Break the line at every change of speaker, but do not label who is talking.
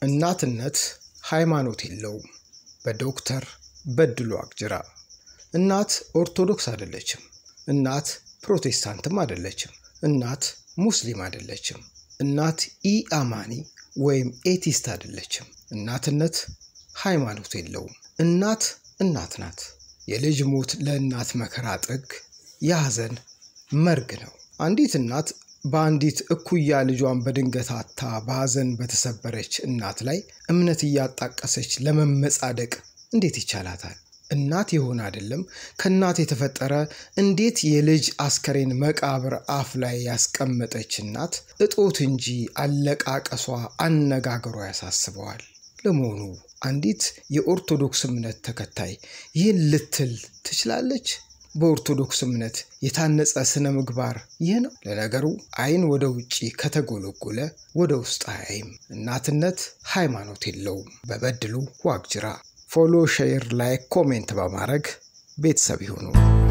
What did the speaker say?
እናትነት ሃይማኖት የለውም። በዶክተር በድሉ አቅጅራ። እናት ኦርቶዶክስ አይደለችም። እናት ፕሮቴስታንትም አይደለችም። እናት ሙስሊም አይደለችም። እናት ኢአማኒ ወይም ኤቲስት አይደለችም። እናትነት ሃይማኖት የለውም። እናት እናት ናት። የልጅ ሞት ለእናት መከራ ጥግ፣ የሐዘን መርግ ነው። አንዲት እናት በአንዲት እኩያ ልጇን በድንገት አታ በሐዘን በተሰበረች እናት ላይ እምነት እያጣቀሰች ለመመጻደቅ እንዴት ይቻላታል? እናት የሆነ አይደለም ከእናት የተፈጠረ እንዴት የልጅ አስከሬን መቃብር አፍ ላይ ያስቀመጠች እናት እጦት እንጂ አለቃቀሷ፣ አነጋገሯ ያሳስበዋል። ለመሆኑ አንዲት የኦርቶዶክስ እምነት ተከታይ ይህን ልትል ትችላለች? በኦርቶዶክስ እምነት የታነጸ ስነ ምግባር ይህ ነው። ለነገሩ ዓይን ወደ ውጭ ከተጎለጎለ ወደ ውስጥ አያይም። እናትነት ሃይማኖት የለውም። በበድሉ ዋቅጅራ። ፎሎ፣ ሼር፣ ላይክ፣ ኮሜንት በማድረግ ቤተሰብ ይሁኑ።